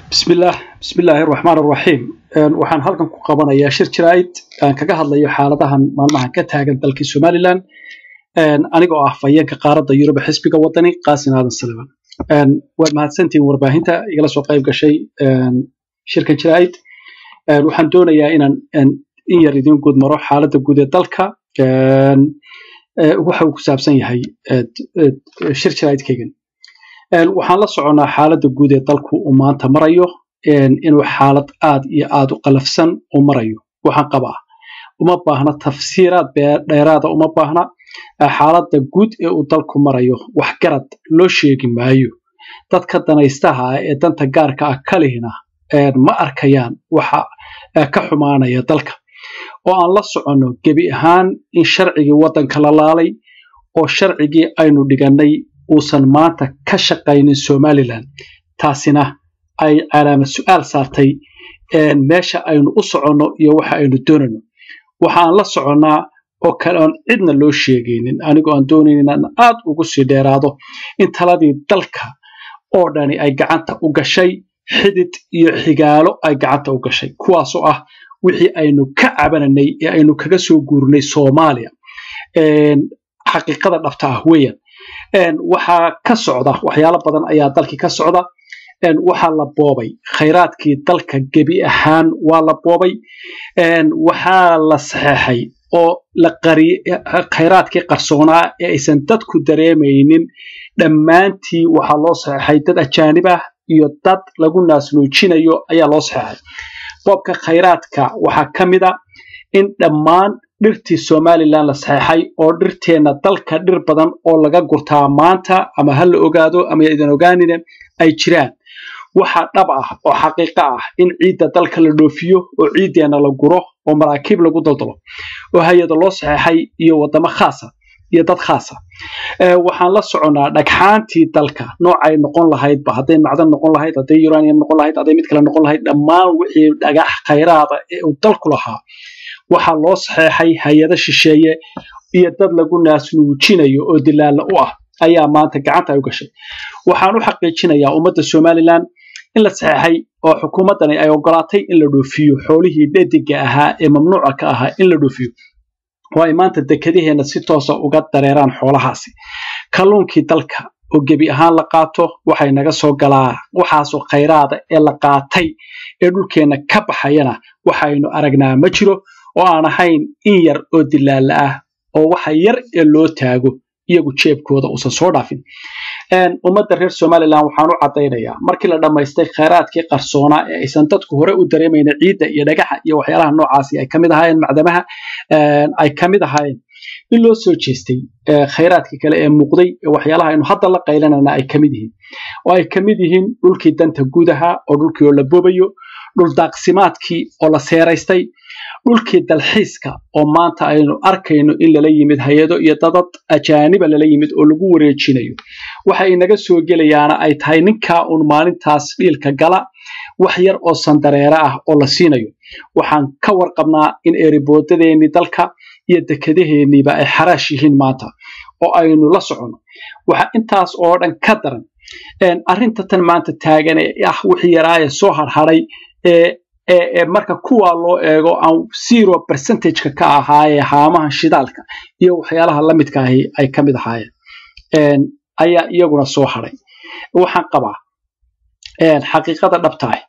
bismillaah bismillaahi raxmaan raxiim waxaan halkan ku qabanayaa shir jiraa'id aan kaga hadlayo xaaladahan maalmahan ka taagan dalkii somalilan anigoo ah fayeenka qaaradda yurub xisbiga wadani qaasin aadan saliban waad mahadsantihiin warbaahinta igala soo qayb gashay shirkan jiraa'id waxaan doonayaa inaan in yar idiin guud maro xaaladda guud ee dalka waxa uu ku saabsan yahay shir jiraa'idkaygan waxaan la soconnaa xaaladda guud ee dalku uu maanta marayo inuu xaalad aad iyo aad u qalafsan u marayo waxaan qabaa uma baahna tafsiiraad dheeraada uma baahna xaaladda guud ee uu dalku marayo waxgarad loo sheegi maayo dadka danaystaha ah ee danta gaarka ah kalihina ma arkayaan waxa ka xumaanaya dalka oo aan la soconno gebi ahaan in sharcigii waddanka la laalay oo sharcigii aynu dhigannay uusan maanta ka shaqaynin somalilan taasina ay calaamad su'aal saartay meesha aynu u soconno iyo waxa aynu doonayno waxaan la soconnaa oo kale oon cidna loo sheegaynin anigoo aan doonayn inaan aad ugu sii dheeraado in taladii dalka oo dhani ay gacanta u gashay xidid iyo xigaalo ay gacanta u gashay kuwaasoo ah wixii aynu ka cabananay ee aynu kaga soo guurnay soomaaliya xaqiiqada dhabta ah weeyaan waxaa ka socda waxyaalo badan ayaa dalkii ka socda waxaa la boobay khayraadkii dalka gebi ahaan waa la boobay waxaa la saxeexay oo la khayraadkii qarsoonaa ee aysan dadku dareemaynin dhammaantii waxaa loo saxeexay dad ajaanib ah iyo dad lagu naasnuujinayo ayaa loo saxeexay boobka khayraadka waxaa ka mid a in dhammaan dhirtii somalilan la saxeexay oo dhirteenna dalka dhir badan oo laga gurtaa maanta ama ha la ogaado ama idan ogaanine ay jiraan waxaa dhab ah oo xaqiiqo ah in ciidda dalka la dhoofiyo oo ciiddeenna la guro oo maraakiib lagu daldalo oo hay-ada loo saxeexay iyo waddamo khaasa iyo dad khaasa waxaan la soconnaa dhagxaantii dalka noocay noqon lahaydba hadday macdan noqon lahayd hadday uranium noqon lahayd hadday mid kale noqon lahayd dhammaan wixii dhagax khayraada ee uu dalku lahaa waxaa loo saxeexay hay-ado shisheeye iyo dad lagu naasnuujinayo oo dilaalla u ah ayaa maanta gacanta ay u gashay waxaan u xaqiijinayaa ummadda somalilan in la saxeexay oo xukuumaddani ay ogolaatay in la dhoofiyo xoolihii dhediga ahaa ee mamnuuca ka ahaa in la dhoofiyo oo ay maanta dekedaheenna si toosa uga dareeraan xoolahaasi kalluunkii dalka oo gebi ahaan la qaato waxay naga soo galaa waxaasoo khayraada ee la qaatay ee dhulkeenna ka baxayana waxaynu aragnaa ma jiro oo aan ahayn in yar oo dilaalla ah oo waxa yar ee loo taago iyagu jeebkooda uusan soo dhaafin ummadda reer somalilan waxaan u caddaynayaa markii la dhammaystay khayraadkii qarsoonaa ee aysan dadku hore u dareemayna ciidda iyo dhagaxa iyo waxyaalaha noocaasi ay kamid ahaayeen macdamaha ay kamid ahaayeen in loo soo jeestay khayraadkii kale ee muuqday waxyaalaha aynu hadda la qaylanana ay kamid yihiin oo ay kamid yihiin dhulkii danta gudaha oo dhulkii oo la boobayo dhul daaqsimaadkii oo la seeraystay dhulkii dalxiiska oo maanta aynu arkayno in lala yimid hay-ado iyo dadad ajaaniba lala yimid oo lagu wareejinayo waxa inaga soo gelayaana ay tahay ninkaa uun maalintaas dhiilka gala wax yar oo sandareere ah oo la siinayo waxaan ka warqabnaa in eeriboodadeenii dalka iyo dekedaheenniiba ay xaraash yihiin maanta oo aynu la soconno waxa intaas oo dhan ka daran arrinta tan maanta taagan ee ah wixii yaraaye soo harharay ee marka kuwaa loo eego aan zero percentageka ka ahaayee haamaha shidaalka iyo waxyaalaha la midka ahi ay ka mid ahaayeen ayaa iyaguna soo hadhay waxaan qabaa xaqiiqada dhabtaah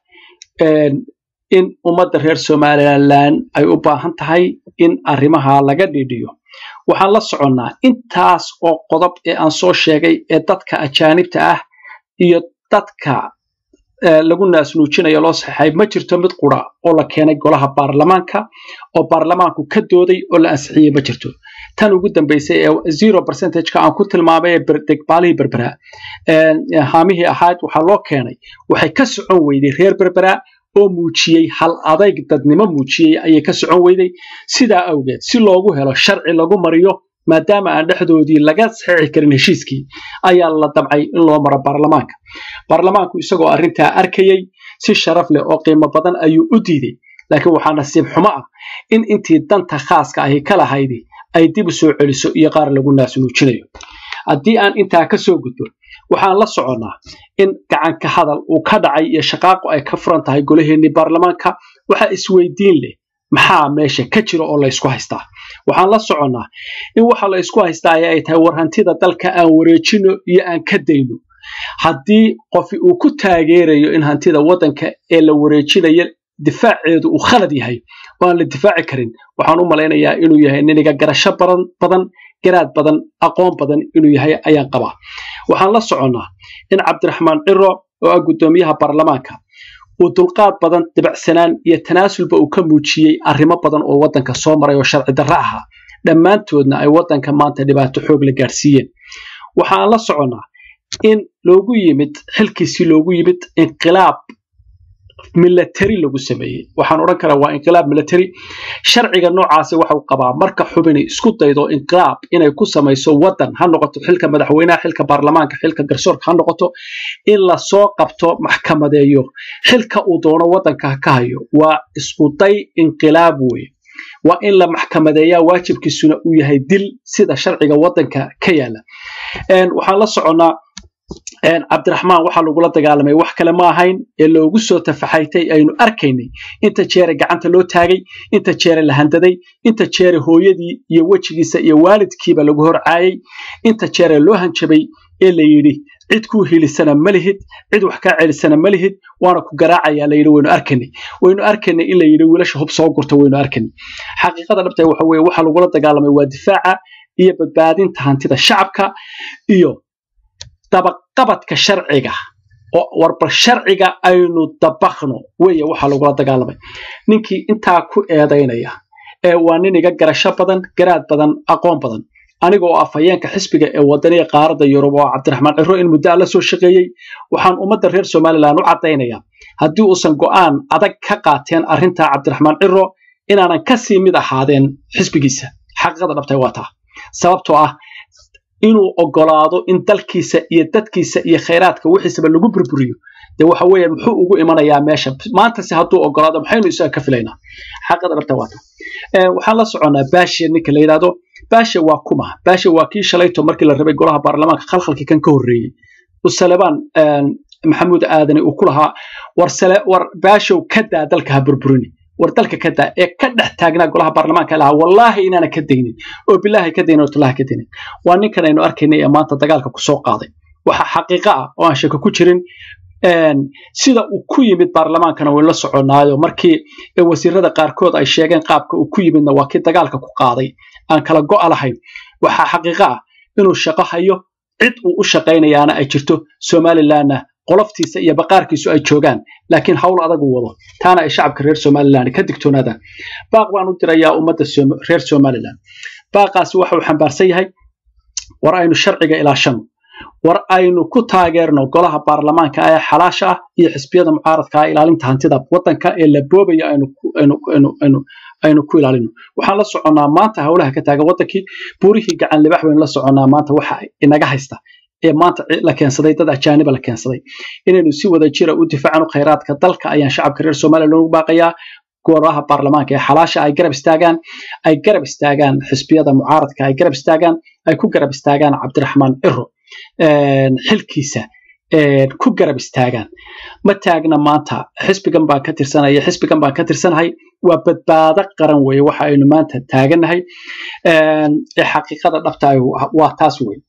in ummadda reer somalilan ay u baahan tahay in arrimaha laga dhidhiyo waxaan la soconnaa intaas oo qodob ee aan soo sheegay ee dadka ajaanibta ah iyo dadka lagu naasnuujinayo loo saxeexay ma jirto mid qura oo la keenay golaha baarlamaanka oo baarlamaanku ka dooday oo la ansixiyey ma jirto tan ugu dambaysay ee zero percentageka aan ku tilmaamay ee degbaalihii berbera haamihii ahayd waxaa loo keenay waxay ka socon weyday reer berbera oo muujiyey hal adayg dadnimo muujiyey ayay ka socon weyday sidaa awgeed si loogu helo sharci lagu mariyo maadaama aan dhexdoodii laga saxeexi karin heshiiskii ayaa la damcay in loo maro baarlamaanka baarlamaanku isagoo arrintaa arkayey si sharaf leh oo qiimo badan ayuu u diiday laakiin waxaa nasiib xumo ah in intii danta khaaska ahi ka lahaydi ay dib u soo celiso iyo qaar lagu naasnuujinayo haddii aan intaa ka soo gudbo waxaan la soconnaa in gacanka hadal uu ka dhacay iyo shaqaaqo ay ka furan tahay golaheennii baarlamaanka waxaa isweydiin leh maxaa meesha ka jira oo laysku haystaa waxaan la soconnaa in waxa la ysku haystaa aya ay tahay war hantida dalka aan wareejino iyo aan ka dayno haddii qofi uu ku taageerayo in hantida waddanka ee la wareejinayo difaaceedu uu khalad yahay oo aan la difaaci karin waxaan u malaynayaa inuu yahay niniga garasho badan badan garaad badan aqoon badan inuu yahay ayaan qabaa waxaan la soconnaa in cabdiraxmaan ciro oo ah guddoomiyaha baarlamaanka uu dulqaad badan dibacsanaan iyo tanaasulba uu ka muujiyey arrimo badan oo waddanka soo maray oo sharci darro ahaa dhammaantoodna ay waddanka maanta dhibaato xoog la gaadhsiiyeen waxaan la soconnaa in loogu yimid xilkiisii loogu yimid inqilaab milatary lagu sameeyey waxaan odhan karaa waa inqilaab milatary sharciga noocaasi waxau qabaa marka xubini isku daydo inqilaab inay ku samayso waddan ha noqoto xilka madaxweynaha xilka baarlamaanka xilka garsoorka ha noqoto in lasoo qabto maxkamadeeyo xilka uu doono waddanka ka hayo waa iskuday inqilaab weye waa in la maxkamadeeyaa waajibkiisuna uu yahay dil sida sharciga waddanka ka yaala waxaan la soconnaa cabdiraxmaan waxaa lagula dagaalamay wax kale ma ahayn ee loogu soo tafaxaytay aynu arkaynay inta jeere gacanta loo taagay inta jeere la handaday inta jeere hooyadii iyo wejigiisa iyo waalidkiiba lagu horcaayay inta jeere loo hanjabay ee la yidhi cid kuu hilisana ma lihid cid wax kaa celisana ma lihid waana ku garaacayaa la yidhi waynu arkaynay waynu arkaynay in la yidhi wiilasha hub soo gurta waynu arkaynay xaqiiqada dhabta waxa weeye waxaa lagula dagaalamay waa difaaca iyo badbaadinta hantida shacabka iyo dabaqabadka sharciga oo warbal sharciga aynu dabaqno weeye waxaa lagula dagaalamay ninkii intaa ku eedaynaya ee waa nin iga garasho badan garaad badan aqoon badan aniga oo afhayeenka xisbiga ee wadaniga qaaradda yurub oo cabdiraxmaan ciro in muddo la soo shaqeeyey waxaan ummadda reer somalilan u caddaynayaa haddii uusan go'aan adag ka qaateen arrintaa cabdiraxmaan ciro inaanan ka sii mid ahaadeen xisbigiisa xaqiiqada dhabtay waa taa sababtoo ah inuu ogolaado in dalkiisa iyo dadkiisa iyo khayraadka wixiisaba lagu burburiyo dee waxa weeye muxuu ugu imanayaa meesha maantase hadduu ogolaado maxaynu isaga ka filaynaa xaqada dhabta waata waxaan la soconnaa baashe ninka la yidhahdo baashe waa kuma baashe waa kii shalayto markii la rabay golaha baarlamaanka khalkhalkii kan ka horreeyey usalebaan maxamuud aadani uu ku lahaa war baashow ka daa dalka ha burburini war dalka ka daa ee ka dhex taagnaa golaha baarlamaanka lahaa wallaahi inaana ka daynin oo bilaahi ka daynin oo tallaha ka daynin waa ninkan aynu arkaynay ee maanta dagaalka ku soo qaaday waxa xaqiiqo ah oo aan shako ku jirin sida uu ku yimid baarlamaankana waynu la soconnaayo markii wasiirada qaarkood ay sheegeen qaabka uu ku yimidna waa kii dagaalka ku qaaday aan kala go'a lahayn waxaa xaqiiqo ah inuu shaqo hayo cid uu u shaqaynayaana ay jirto somalilanna qoloftiisa iyo baqaarkiisu ay joogaan laakiin hawl adag uu wado taana ay shacabka reer somalilan ka digtoonaadaan baaq baan u dirayaa ummadda reer somalilan baaqaasi waxa uu xambaarsan yahay war aynu sharciga ilaashano war aynu ku taageerno golaha baarlamaanka ee xalaasha ah iyo xisbiyada mucaaradka ah ilaalinta hantida waddanka ee la boobaya aynu ku ilaalino waxaan la soconnaa maanta howlaha ka taagan waddankii buurihii gacan libax baynu la soconnaa maanta waxa inaga haysta ee maanta la keensaday dad ajaaniba la keensaday inaynu si wada jira u difaacano khayraadka dalka ayaan shacabka reer somaliya loogu baaqayaa golaha baarlamaanka ee xalaasha ay garab istaagaan ay garab istaagaan xisbiyada mucaaradka ay garab istaagaan ay ku garab istaagaan cabdiraxmaan ciro xilkiisa ku garab istaagaan ma taagna maanta xisbigan baan ka tirsanaya xisbigan baan ka tirsanahay waa badbaado qaran weeye waxa aynu maanta taaganahay ee xaqiiqada dhabta waa taas wey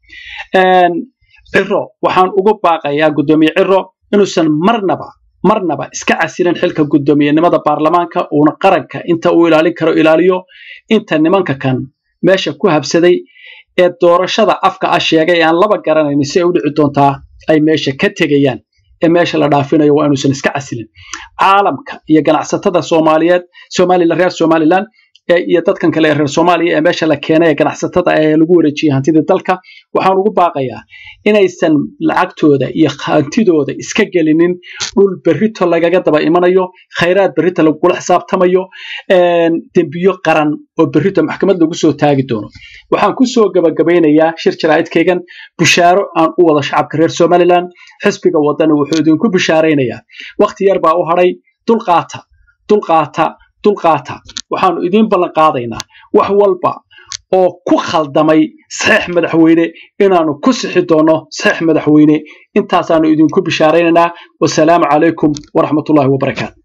ciro waxaan ugu baaqayaa guddoomiye ciro inuusan marnaba marnaba iska casilin xilka guddoomiyenimada baarlamaanka uuna qaranka inta uu ilaalin karo ilaaliyo inta nimanka kan meesha ku habsaday ee doorashada afka ah sheegay aan laba garanayn si ay u dhici doontaa ay meesha ka tegayaan ee meesha la dhaafinayo waa inuusan iska casilin caalamka iyo ganacsatada soomaaliyeed somalilan reer somalilan iyo dadkan kale ee reer soomaaliya ee meesha la keenay ee ganacsatada ee lagu wareejiyey hantidii dalka waxaan ugu baaqayaa inaysan lacagtooda iyo hantidooda iska gelinin dhul berrito lagaga daba imanayo khayraad berrito lagula xisaabtamayo dembiyo qaran oo berrito maxkamad lagu soo taagi doono waxaan ku soo gabagabaynayaa shir jaraa'idkaygan bushaaro aan u wado shacabka reer somalilan xisbiga wadani wuxuu idinku bushaaraynayaa wakhti yar baa u hadhay dulqaata dulqaata dulqaata waxaanu idiin ballan qaadaynaa wax walba oo ku khaldamay saxiix madaxweyne inaanu ku sixi doono saxiix madaxweyne intaasaanu idinku bishaaraynaynaa wasalaamu calaykum waraxmatullahi wabarakaatu